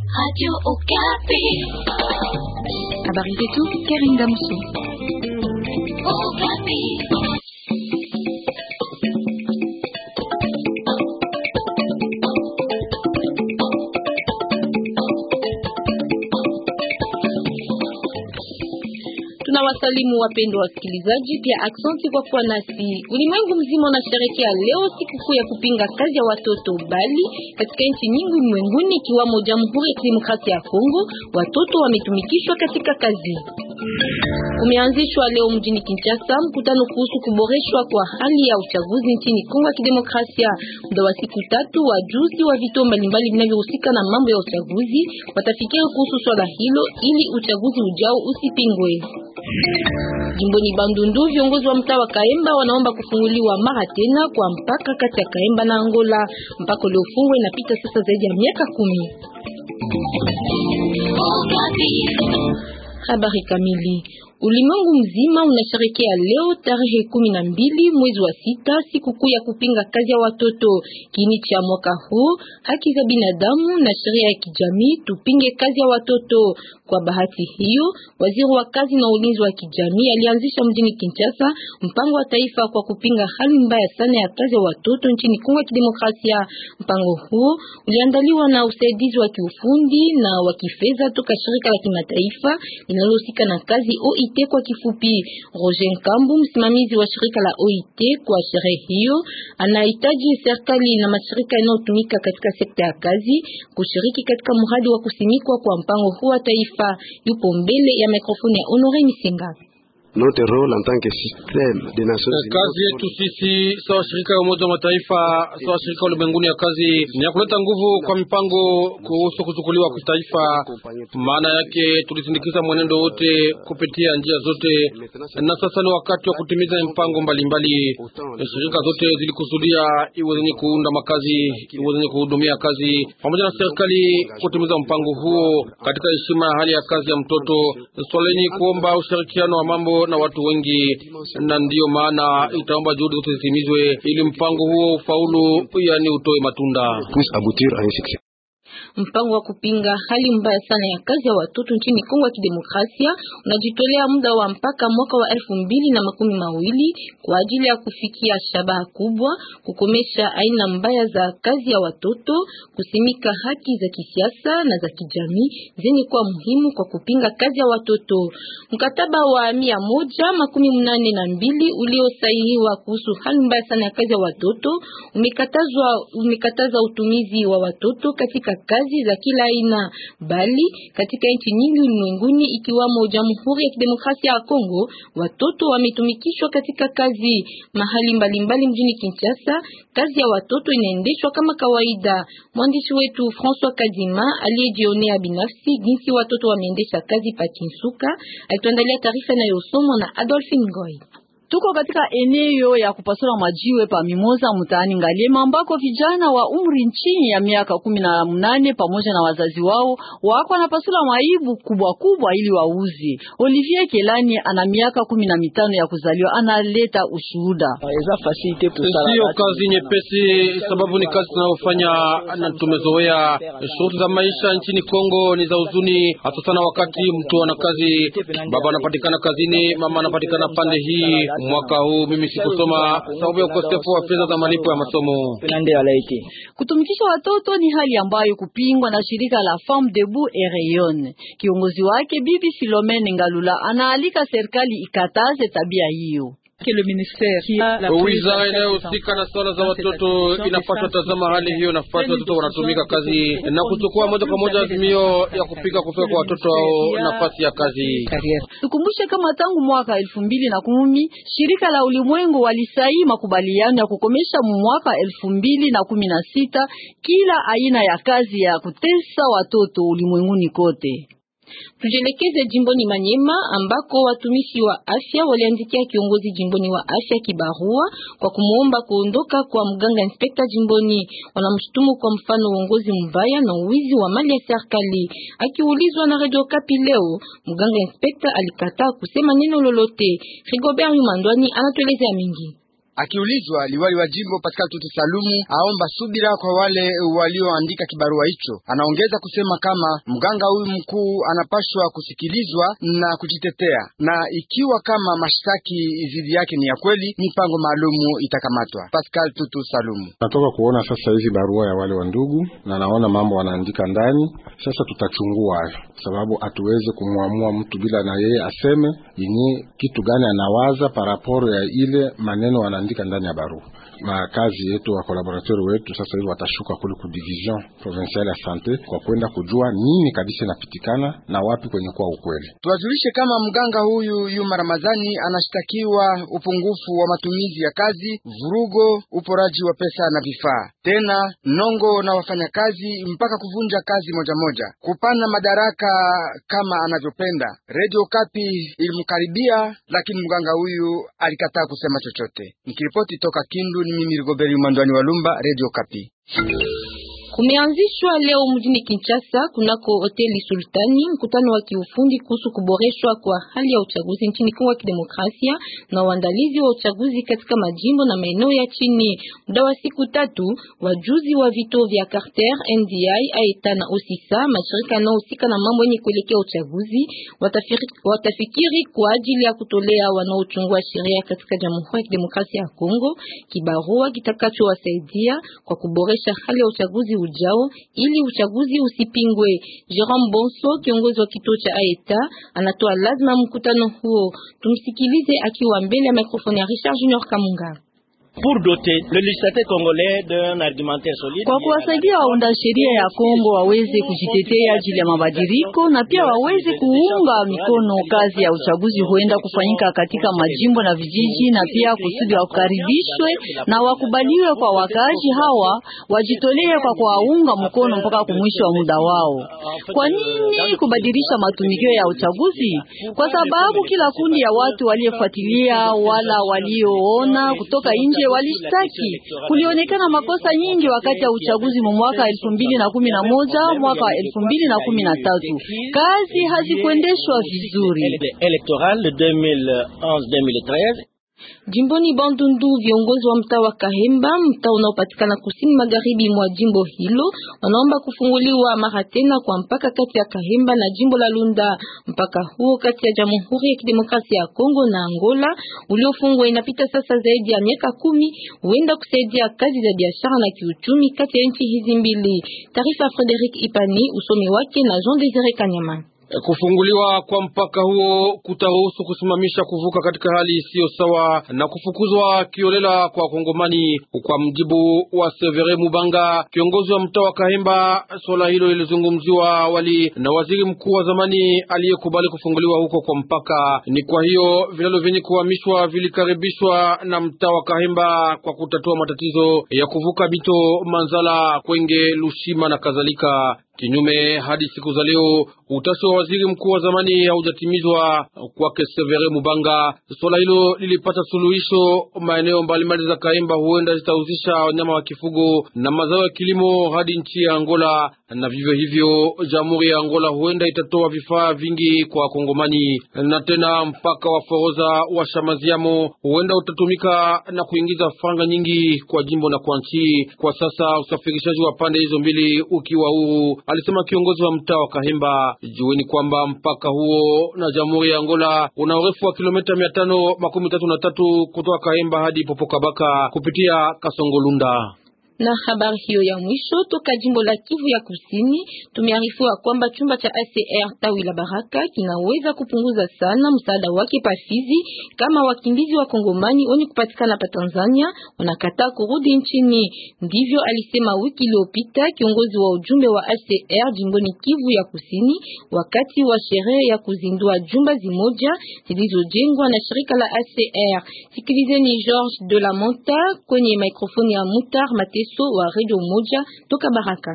Radio Okapi. Habari zetu Karin Damso. Okapi. Tunawasalimu wapendwa wasikilizaji, pia aksanti kwa kuwa nasi. Ulimwengu mzima unasherehekea leo sikukuu ya kupinga kazi ya watoto, bali katika nchi nyingi ulimwenguni ikiwamo Jamhuri ya Kidemokrasia ya Kongo, watoto wametumikishwa katika kazi. Umeanzishwa leo mjini Kinshasa mkutano kuhusu kuboreshwa kwa hali ya uchaguzi nchini Kongo ya Kidemokrasia. Muda wa siku tatu, wajuzi wa vituo mbalimbali vinavyohusika na mambo ya uchaguzi watafikiri kuhusu swala hilo ili uchaguzi ujao usipingwe. Jimboni Bandundu, viongozi wa mtaa wa Kaemba wanaomba kufunguliwa mara tena kwa mpaka kati ya Kaemba na Angola. Mpaka uliofungwa inapita sasa zaidi ya miaka kumi. Okapi. Habari kamili. Ulimwengu mzima unasherekea leo tarehe kumi na mbili mwezi wa sita sikukuu ya kupinga kazi ya watoto. Kiini cha mwaka huu haki za binadamu na sheria ya kijamii, tupinge kazi ya watoto. Kwa bahati hiyo, waziri wa kazi na ulinzi wa kijamii alianzisha mjini Kinshasa mpango wa taifa kwa kupinga hali mbaya sana ya kazi ya watoto nchini Kongo ya Kidemokrasia. Mpango huo uliandaliwa na usaidizi wa kiufundi na wa kifedha toka shirika la kimataifa linalohusika na kazi OIT kwa kifupi. Roger Nkambu, msimamizi wa shirika la OIT kwa sherehe hiyo, anahitaji serikali na mashirika yanayotumika katika sekta ya kazi kushiriki katika mradi wa kusimikwa kwa mpango huu wa taifa. Yupo mbele ya mikrofoni ya Honore Misenga. Notre rôle en tant que système des Nations Unies. Kazi yetu sisi sawa shirika ya Umoja wa Mataifa sawa shirika ulimwenguni ya kazi ni ya kuleta nguvu kwa mipango kuhusu kuchukuliwa kwa taifa. Maana yake tulisindikiza mwenendo wote kupitia njia zote, na sasa ni wakati wa kutimiza mpango mbalimbali. Shirika zote zilikusudia iwe zenye kuunda makazi, iwe zenye kuhudumia kazi, pamoja na serikali kutimiza mpango huo katika heshima ya hali ya kazi ya mtoto. Swala ni kuomba ushirikiano wa mambo na watu wengi, na ndiyo maana itaomba juhudi zote zitimizwe ili mpango huo ufaulu, yani utoe matunda. puisse aboutir à un succès. Mpango wa kupinga hali mbaya sana ya kazi ya watoto nchini Kongo ya Kidemokrasia unajitolea muda wa mpaka mwaka wa elfu mbili na makumi mawili kwa ajili ya kufikia shabaha kubwa, kukomesha aina mbaya za kazi ya watoto, kusimika haki za kisiasa na za kijamii zenye kuwa muhimu kwa kupinga kazi ya watoto. Mkataba wa mia moja makumi mnane na mbili uliosainiwa kuhusu hali mbaya sana ya kazi ya watoto umekatazwa umekataza utumizi wa watoto katika kazi za kila aina, bali katika nchi nyingi ulimwenguni ikiwamo Jamhuri ya Kidemokrasia ya Kongo, watoto wametumikishwa katika kazi mahali mbalimbali mbali mjini Kinshasa. Kazi ya watoto inaendeshwa kama kawaida. Mwandishi wetu François Kadima aliyejionea binafsi jinsi watoto wameendesha kazi pa Kinsuka alituandalia taarifa inayosomwa na Adolphine Ngoy. Tuko katika eneo ya kupasula majiwe pa Mimoza mtaani Ngaliema ambako vijana wa umri chini ya miaka kumi na mnane pamoja na wazazi wao wako wanapasula maibu kubwa kubwa ili wauze. Olivier Kelani ana miaka kumi na mitano ya kuzaliwa, analeta ushuhuda. Sio kazi nyepesi, sababu ni kazi tunayofanya na tumezoea. Shughuli za maisha nchini Kongo ni za huzuni, hasa sana wakati mtu ana kazi, baba anapatikana kazini, mama anapatikana pande hii Mwaka huu mimi sikusoma sababu ya ukosefu wa fedha za malipo ya masomo. Kutumikisha watoto ni hali ambayo kupingwa na shirika la Femme Debout et Rayonne. Kiongozi wake Bibi Philomene Ngalula anaalika serikali ikataze tabia hiyo. Wizara inayohusika na swala za watoto inapaswa tazama hali hiyo, nafasi watoto wanatumika kazi na kuchukua moja kwa moja azimio ya kupika kufika kwa watoto hao nafasi ya kazi. Tukumbushe kama tangu mwaka elfu mbili na kumi shirika la ulimwengu walisaini makubaliano ya kukomesha mwaka elfu mbili na kumi na sita kila aina ya kazi ya kutesa watoto ulimwenguni kote. Tujelekeze jimboni Manyema ambako watumishi wa afya waliandikia kiongozi jimboni wa afya kibarua kwa kumuomba kuondoka kwa mganga inspekta jimboni. Wanamshutumu kwa mfano uongozi mbaya na uwizi wa mali ya serikali. Akiulizwa na Radio Kapi leo, mganga inspekta alikataa kusema neno lolote. Rigobert Yumandwani anatuelezea mingi. Akiulizwa, liwali wa jimbo Pascal Tutu Salumu aomba subira kwa wale walioandika kibarua hicho. Anaongeza kusema kama mganga huyu mkuu anapashwa kusikilizwa na kujitetea, na ikiwa kama mashtaki dhidi yake ni ya kweli, mipango maalumu itakamatwa. Pascal Tutu Salumu: natoka kuona sasa hizi barua ya wale wa ndugu na naona mambo wanaandika ndani. Sasa tutachungua hayo, sababu hatuwezi kumwamua mtu bila na yeye aseme yenye kitu gani anawaza paraporo ya ile maneno wanaandika ndani ya barua. Makazi yetu wa kolaboratori wetu sasa hivi watashuka kule ku division provinciale ya sante kwa kwenda kujua nini kabisa inapitikana na wapi kwenye kwa ukweli. Tuwajulishe kama mganga huyu Yuma Ramazani anashtakiwa upungufu wa matumizi ya kazi, vurugo, uporaji wa pesa na vifaa, tena nongo na wafanyakazi mpaka kuvunja kazi moja moja, kupana madaraka kama anavyopenda. Radio Kapi ilimkaribia, lakini mganga huyu alikataa kusema chochote. Nikiripoti toka Kindu ni mimi Rigoberi Mwandwani wa Lumba, Radio Kapi. Kumeanzishwa leo mjini Kinshasa kunako hoteli Sultani mkutano wa kiufundi kuhusu kuboreshwa kwa hali ya uchaguzi nchini Kongo ya Kidemokrasia na uandalizi wa uchaguzi katika majimbo na maeneo ya chini. Muda wa siku tatu, wajuzi wa vituo vya Carter, NDI, AETA na OSISA, mashirika yanayohusika na mambo yenye kuelekea uchaguzi, watafiri, watafikiri kwa ajili ya kutolea wanaochungua sheria katika Jamhuri ya Kidemokrasia ya Kongo kibarua kitakachowasaidia kwa kuboresha hali ya uchaguzi ujao ili uchaguzi usipingwe. Jerome Bonso, kiongozi wa kituo cha AETA, anatoa lazima mkutano huo. Tumsikilize akiwa mbele ya mikrofoni ya Richard Junior Kamunga. Pour doter le législateur congolais d'un argumentaire solide, kwa kuwasaidia waunda sheria ya Kongo waweze kujitetea ajili ya mabadiliko na pia waweze kuunga mikono kazi ya uchaguzi huenda kufanyika katika majimbo na vijiji, na pia kusudi wakaribishwe na wakubaliwe kwa wakaaji hawa, wajitolee kwa kuwaunga mkono mpaka kumwisho wa muda wao. Kwa nini kubadilisha matumikio ya uchaguzi? Kwa sababu kila kundi ya watu waliofuatilia wala walioona kutoka nje walishtaki kulionekana makosa nyingi wakati ya uchaguzi mu mwaka elfu mbili na kumi na moja mwaka wa elfu mbili na kumi na tatu kazi hazikuendeshwa vizuri. Jimboni Bandundu, viongozi wa mtaa wa Kahemba, mtaa unaopatikana kusini magharibi mwa jimbo hilo, wanaomba kufunguliwa mara tena kwa mpaka kati ya Kahemba na jimbo la Lunda. Mpaka huo kati ya Jamhuri ya Kidemokrasia ya Kongo na Angola uliofungwa inapita sasa zaidi ya miaka kumi, huenda kusaidia kazi za biashara na kiuchumi kati ya nchi hizi mbili. Taarifa Frederic Ipani, usomi wake na Jean Desire Kanyama. Kufunguliwa kwa mpaka huo kutaruhusu kusimamisha kuvuka katika hali isiyo sawa na kufukuzwa kiolela kwa Kongomani. Kwa mjibu wa Severe Mubanga, kiongozi wa mtaa wa Kahemba, swala hilo lilizungumziwa awali na waziri mkuu wa zamani aliyekubali kufunguliwa huko kwa mpaka. Ni kwa hiyo vilalo vyenye kuhamishwa vilikaribishwa na mtaa wa Kahemba kwa kutatua matatizo ya kuvuka Bito, Manzala, Kwenge, Lushima na kadhalika. Kinyume hadi siku za leo utashi wa waziri mkuu wa zamani haujatimizwa. Kwake Severe Mubanga, swala hilo lilipata suluhisho. Maeneo mbalimbali za Kaimba huenda zitahusisha wanyama wa kifugo na mazao ya kilimo hadi nchi ya Angola, na vivyo hivyo jamhuri ya Angola huenda itatoa vifaa vingi kwa Kongomani. Na tena mpaka wa Foroza wa Shamaziamo huenda utatumika na kuingiza franga nyingi kwa jimbo na kwa nchi. Kwa sasa usafirishaji wa pande hizo mbili ukiwa huru alisema kiongozi wa mtaa wa Kahemba. Jueni kwamba mpaka huo na jamhuri ya Angola una urefu wa kilomita mia tano makumi tatu na tatu kutoka Kahemba hadi Popokabaka kupitia Kasongolunda. Na habari hiyo ya mwisho toka jimbo la Kivu ya Kusini, tumearifiwa kwamba chumba cha ACR tawi la Baraka kinaweza kupunguza sana msaada wake pa Fizi kama wakimbizi wa Kongomani wenye kupatikana pa Tanzania wanakataa kurudi nchini. Ndivyo alisema wiki iliyopita kiongozi wa ujumbe wa ACR jimboni Kivu ya Kusini wakati wa sherehe ya kuzindua jumba zimoja zilizojengwa na shirika la ACR. Sikilizeni George de la Monta kwenye mikrofoni ya Mutar Mateso wa Radio Moja toka Baraka.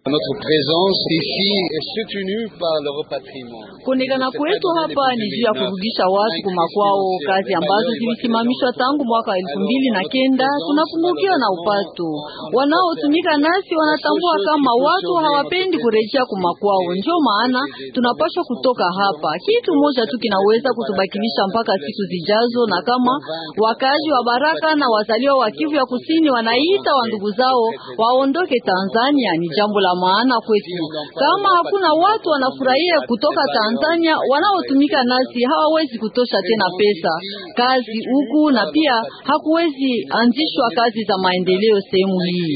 Notre présence ici est soutenue par le repatriement. Kuonekana kwetu hapa ni juu ya kurudisha watu kumakwao, kazi ambazo zilisimamishwa tangu mwaka wa elfu mbili na kenda. Tunapungukiwa na upato. Wanaotumika nasi wanatambua kama watu hawapendi kurejea kumakwao, ndio maana tunapaswa kutoka hapa. Kitu moja tu kinaweza kutubakilisha mpaka siku zijazo, na kama wakazi wa Baraka na wazaliwa wa Kivu ya Kusini wanaita wa ndugu zao waondoke Tanzania, ni jambo la maana kwetu. Kama hakuna watu wanafurahia kutoka Tanzania, wanaotumika nasi hawawezi kutosha tena pesa kazi huku, na pia hakuwezi anzishwa kazi za maendeleo sehemu hii.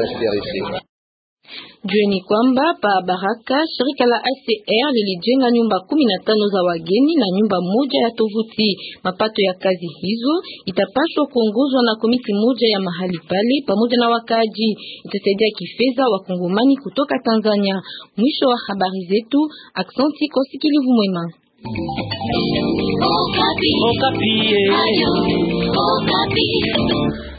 Jueni kwamba pa Baraka shirika la ACR lilijenga nyumba kumi na tano za wageni na nyumba moja ya tovuti. Mapato ya kazi hizo itapaswa kuongozwa na komiti moja ya mahali pale pamoja na wakaaji. Itasaidia kifedha wakongomani kutoka Tanzania. Mwisho wa habari zetu. Aksanti kwa usikilivu mwema. Okapi. Okapi. Ayo, Okapi.